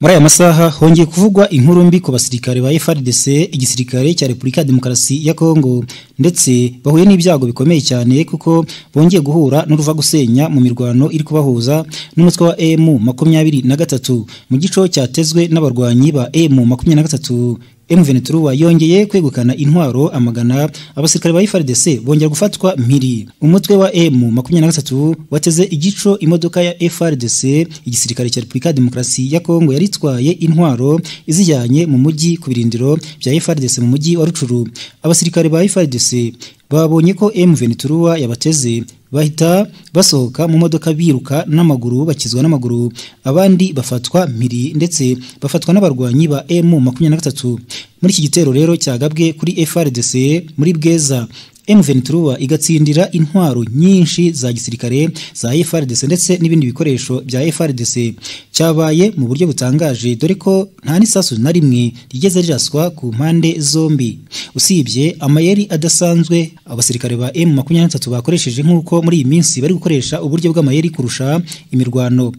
muri aya masaha hongeye kuvugwa inkuru mbi ku basirikare ba FRDC igisirikare cya Republika ya Demokarasi ya Kongo ndetse bahuye n'ibyago bikomeye cyane kuko bongeye guhura n'uruva gusenya mu mirwano iri kubahuza n'umutwe wa M makumyabiri na gatatu mu gico cyatezwe n'abarwanyi ba M makumyabiri na gatatu M23 yongeye kwegukana intwaro amagana abasirikare ba FARDC bongera gufatwa mpiri umutwe wa M23 wateze igico imodoka ya FARDC igisirikare cya Republika ya Demokarasi ya Kongo yaritwaye intwaro izijyanye mu mujyi ku birindiro bya FARDC mu mujyi wa Rucuru abasirikare ba FARDC babonye ko M23 yabateze bahita basohoka mu modoka biruka n'amaguru bakizwa n'amaguru abandi bafatwa mpiri ndetse bafatwa n'abarwanyi ba M makumyabiri na gatatu muri iki gitero rero cyagabwe kuri FRDC muri Bweza M23 igatsindira intwaro nyinshi za gisirikare za FRDC ndetse n'ibindi bikoresho bya FRDC cyabaye mu buryo butangaje dore ko nta n'isasu na rimwe rigeze riraswa ku mpande zombi usibye amayeri adasanzwe abasirikare ba M23 bakoresheje nk'uko muri iyi minsi bari gukoresha uburyo bw'amayeri kurusha imirwano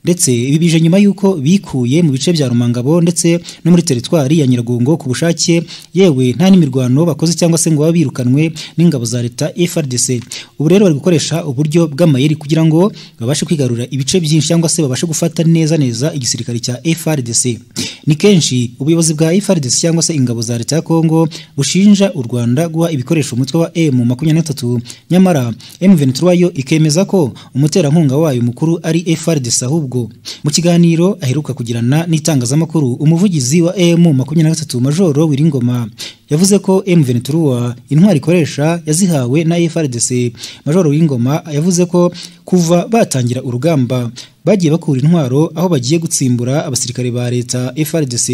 ndetse ibi bije nyuma y'uko bikuye mu bice bya Rumangabo ndetse no muri teritwari ya Nyiragongo ku bushake yewe nta n'imirwano bakoze cyangwa se ngo babirukanwe n'ingabo za leta FRDC ubu rero bari gukoresha uburyo bw'amayeri kugira ngo babashe kwigarura ibice byinshi cyangwa se babashe gufata neza neza igisirikare cya FRDC ni kenshi ubuyobozi bwa FRDC cyangwa se ingabo za leta ya Kongo bushinja u Rwanda guha ibikoresho umutwe wa M23 nyamara M23 yo ikemeza ko umuterankunga wayo mukuru ari FRDC ahubwo mu kiganiro aheruka kugirana n'itangazamakuru umuvugizi wa emu makumyabiri na gatatu majoro wiringoma yavuze ko M23 intwari ikoresha yazihawe na FRDC majoro wiringoma yavuze ko kuva batangira urugamba bagiye bakura intwaro aho bagiye gutsimbura abasirikare ba leta FRDC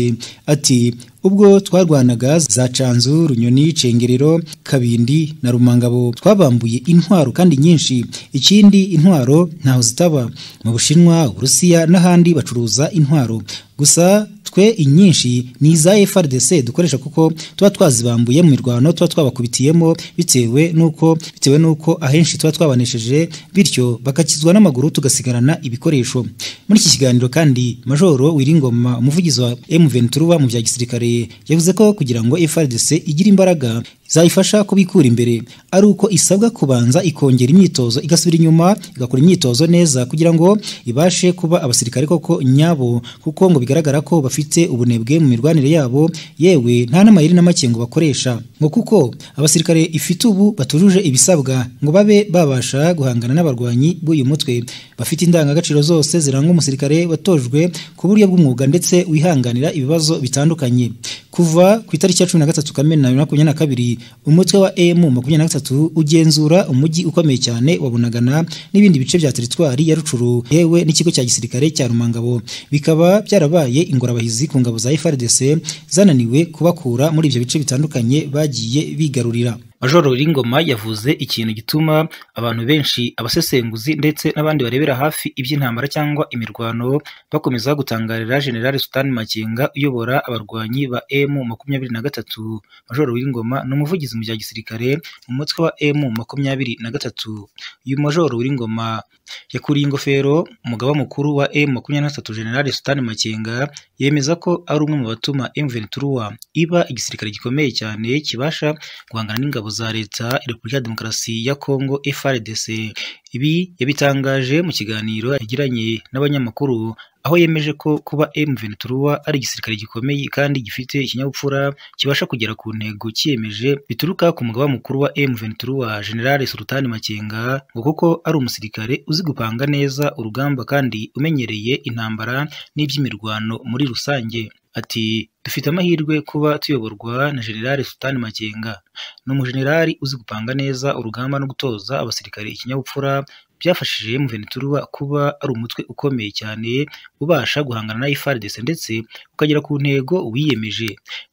ati ubwo twarwanaga za Canzu, Runyoni, Cengerero, Kabindi na Rumangabo twabambuye intwaro kandi nyinshi ikindi intwaro ntaho zitaba mu Bushinwa, Urusiya n'ahandi bacuruza intwaro gusa twe inyinshi ni iza FRDC dukoresha kuko tuba twazibambuye mu mirwano tuba twabakubitiyemo bitewe nuko bitewe nuko ahenshi tuba twabanesheje bityo bakakizwa n'amaguru tugasigarana ibikoresho muri iki kiganiro kandi majoro wiringoma umuvugizi wa M23 mu bya gisirikare yavuze ko kugira ngo FRDC igire imbaraga zayifasha kubikura imbere ari uko isabwa kubanza ikongera imyitozo igasubira inyuma igakora imyitozo neza kugira ngo ibashe kuba abasirikare koko nyabo kuko ngo bigaragara ko bafite ubunebwe mu mirwanire yabo yewe nta n'amayeri n'amakengo bakoresha ngo kuko abasirikare ifite ubu batujuje ibisabwa ngo babe babasha guhangana n'abarwanyi b'uyu mutwe bafite indangagaciro zose ziranga umusirikare watojwe ku buryo bw'umwuga ndetse wihanganira ibibazo bitandukanye kuva ku itariki ya cumi na gatatu kamena bibiri na makumyabiri na kabiri umutwe wa emu makumyabiri na gatatu ugenzura umujyi ukomeye cyane wa bunagana n'ibindi bice bya teritwari ya rucuru yewe n'ikigo cya gisirikare cya rumangabo bikaba byarabaye ingorabahizi ku ngabo za FRDC zananiwe kubakura muri ibyo bice bitandukanye bagiye bigarurira majoro ringoma yavuze ikintu gituma abantu benshi abasesenguzi ndetse n'abandi barebera hafi iby'intambara cyangwa imirwano bakomeza gutangarira generale sutani makenga uyobora abarwanyi ba emu makumyabiri na gatatu majoro w'ingoma ni umuvugizi mu bya gisirikare mu mutwe wa emu makumyabiri na gatatu uyu majoro w'ingoma yakuriye ingofero umugaba mukuru wa emu makumyabiri na gatatu generale sutani makenga yemeza ko ari umwe mu batuma emu ventura iba igisirikare gikomeye cyane kibasha guhangana n'ingabo za leta Repubulika ya Demokarasi ya Kongo FRDC ibi yabitangaje mu kiganiro yagiranye n'abanyamakuru aho yemeje ko kuba M23 ari igisirikare gikomeye kandi gifite ikinyabupfura kibasha kugera ku ntego cyiyemeje bituruka ku mugaba mukuru wa M23 General Sultani Makenga ngo kuko ari umusirikare uzi gupanga neza urugamba kandi umenyereye intambara n'iby'imirwano muri rusange ati dufite amahirwe kuba tuyoborwa na generale Sultani Makenga ni umujenerali uzi gupanga neza urugamba no gutoza abasirikare ikinyabupfura byafashije M23 kuba ari umutwe ukomeye cyane ubasha guhangana na FARDC ndetse ukagera ku ntego wiyemeje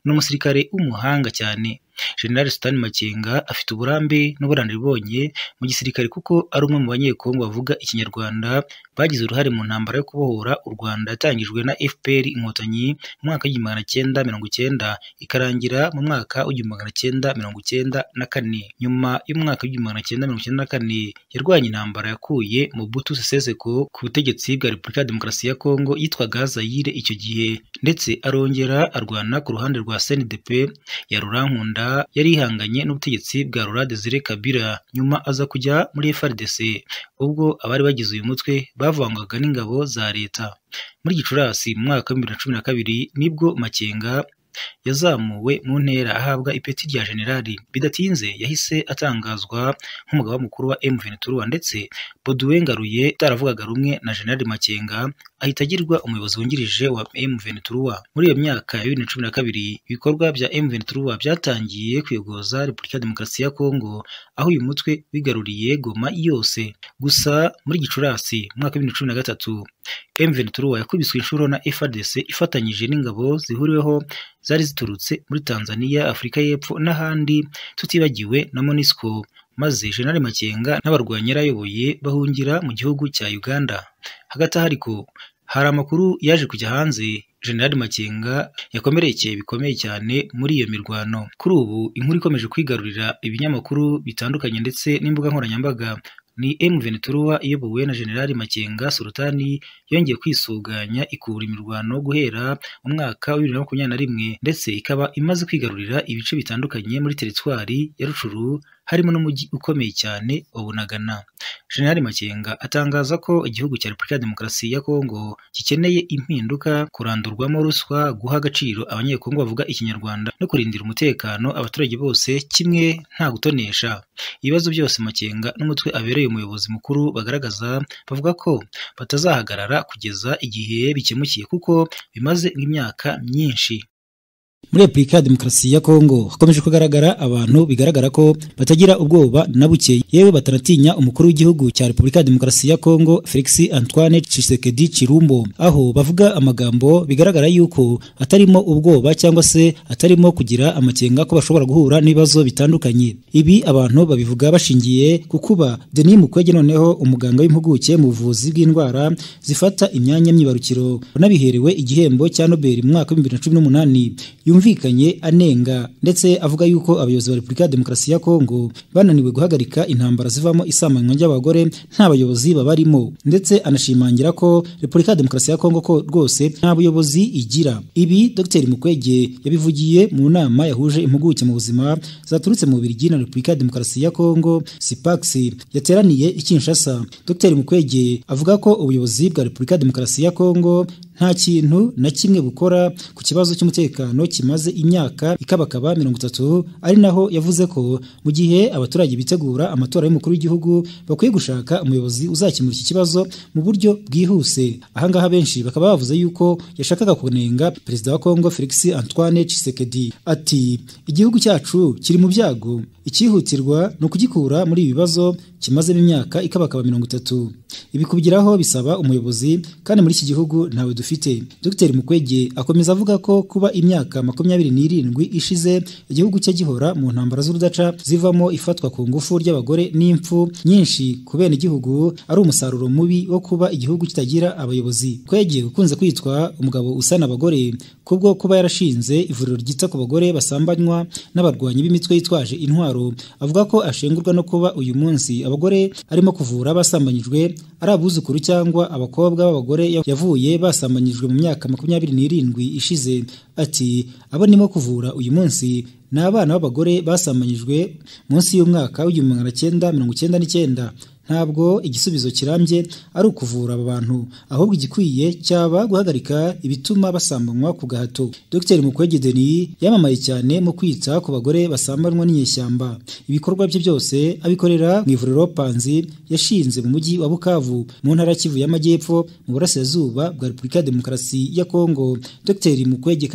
ni umusirikare w'umuhanga cyane General Stan Makenga afite uburambe n'ubunararibonye mu gisirikare kuko ari umwe mu banyekongo bavuga ikinyarwanda bagize uruhare mu ntambara yo kubohora u Rwanda yatangijwe na FPR Inkotanyi mu mwaka w'igihumbi magana cyenda mirongo icyenda ikarangira mu mwaka w'igihumbi magana cyenda mirongo icyenda na kane nyuma y'umwaka w'igihumbi magana cyenda mirongo icyenda na kane yarwanye intambara yakuye Mobutu Sese Seko ku butegetsi bwa Repubulika ya Demokarasi ya Kongo yitwaga Zaire icyo gihe ndetse arongera arwana ku ruhande rwa CNDP ya Rurankunda yari ihanganye n'ubutegetsi bwa Laurent Desire Kabila nyuma aza kujya muri FRDC ubwo abari bagize uyu mutwe bavangwaga n'ingabo za leta muri gicurasi mu mwaka w'ibihumbi bibiri na cumi na kabiri nibwo makenga yazamuwe mu ntera ahabwa ipeti rya generali bidatinze yahise atangazwa nk'umugaba mukuru wa M23 ndetse Boduwe Ngaruye utaravugaga rumwe na generali Makenga ahita agirwa umuyobozi wungirije wa M23 muri iyo myaka ya 2012 ibikorwa bya M23 byatangiye kwiyogoza Repubulika ya Demokarasi ya Kongo aho uyu mutwe wigaruriye Goma yose gusa muri Gicurasi mu mwaka wa 2013 M23 yakubiswe inshuro na FARDC ifatanyije n'ingabo zihuriweho zari ziturutse muri Tanzania, Afurika y'Epfo n'ahandi tutibagiwe na MONUSCO maze General Makenga n'abarwanyi yarayoboye bahungira mu gihugu cya Uganda. Hagati aho ariko hari amakuru yaje kujya hanze General Makenga yakomerekeye bikomeye cyane muri iyo mirwano. Kuri ubu inkuru ikomeje kwigarurira ibinyamakuru bitandukanye ndetse n'imbuga nkoranyambaga ni M23 iyobowe na General Makenga Sultani yongeye kwisuganya ikura imirwano guhera mu mwaka wa 2021 ndetse ikaba imaze kwigarurira ibice bitandukanye muri teritwari ya Rucuru harimo n'umujyi ukomeye cyane wa Bunagana. General Makenga atangaza ko igihugu cya Repubulika ya Demokarasi ya Kongo gikeneye impinduka, kurandurwamo ruswa, guha agaciro abanyekongo bavuga ikinyarwanda no kurindira umutekano abaturage bose kimwe nta gutonesha. Ibibazo byose Makenga n'umutwe abereye umuyobozi mukuru bagaragaza bavuga ko batazahagarara kugeza igihe bikemukiye kuko bimaze imyaka myinshi. Muri Repubulika ya Demokarasi ya Kongo hakomeje kugaragara abantu bigaragara ko batagira ubwoba na buke yewe batanatinya umukuru w'igihugu cya Repubulika ya Demokarasi ya Kongo Felix Antoine Tshisekedi Chirumbo aho bavuga amagambo bigaragara yuko atarimo ubwoba cyangwa se atarimo kugira amakenga ko bashobora guhura n'ibibazo bitandukanye ibi abantu babivuga bashingiye ku kuba Denis Mukwege noneho umuganga w'impuguke mu buvuzi bw'indwara zifata imyanya myibarukiro wanabiherewe igihembo cya Nobel mu mwaka wa 2018 yumvikanye anenga ndetse avuga yuko abayobozi ba Repubulika ya Demokarasi ya Kongo bananiwe guhagarika intambara zivamo isamanywa ry'abagore nta bayobozi babarimo ndetse anashimangira ko Repubulika ya Demokarasi ya Kongo ko rwose nta buyobozi igira ibi Dr Mukwege yabivugiye mu nama yahuje impuguke mu buzima zaturutse mu Bubiligi na Repubulika ya Demokarasi ya Kongo SIPAX yateraniye i Kinshasa Dr Mukwege avuga ko ubuyobozi bwa Repubulika ya Demokarasi ya Kongo nta kintu na kimwe bukora ku kibazo cy'umutekano kimaze imyaka ikabakaba mirongo itatu ari naho yavuze ko mu gihe abaturage bitegura amatora y'umukuru w'igihugu bakwiye gushaka umuyobozi uzakemura iki kibazo mu buryo bwihuse ahangaha benshi bakaba bavuze yuko yashakaga kunenga perezida wa Kongo Felix Antoine Tshisekedi ati igihugu cyacu kiri mu byago ikihutirwa ni ukugikura muri ibi bibazo kimazemo imyaka ikabakaba mirongo itatu ibi kubigeraho bisaba umuyobozi kandi muri iki gihugu ntawe dufite Dr Mukwege akomeza avuga ko kuba imyaka makumyabiri n'irindwi ishize igihugu cye gihora mu ntambara z'urudaca zivamo ifatwa ku ngufu ry'abagore n'impfu nyinshi ku bene igihugu ari umusaruro mubi wo kuba igihugu kitagira abayobozi Kwege ukunze kwitwa umugabo usana abagore kubwo kuba yarashinze ivuriro ryita ku bagore basambanywa n'abarwanyi b'imitwe yitwaje intwaro avuga ko ashengurwa no kuba uyu munsi abagore arimo kuvura basambanyijwe ari abuzukuru cyangwa abakobwa b'abagore yavuye basambanyijwe mu myaka makumyabiri n'irindwi ishize ati abo nimo kuvura uyu munsi ni abana b'abagore basambanyijwe munsi y'umwaka w'igihumbi magana cyenda mirongo icyenda n'icyenda ntabwo igisubizo kirambye ari ukuvura aba bantu ahubwo igikwiye cyaba guhagarika ibituma basambanywa ku gahato Dr Mukwege Denis yamamaye cyane mu kwita ku bagore basambanywa n'inyeshyamba ibikorwa bye byose abikorera mu ivuriro Panzi yashinze mu mujyi wa Bukavu mu ntara ya Kivu y'Amajyepfo mu burasirazuba bwa Repubulika ya Demokarasi ya Kongo Dr Mukwege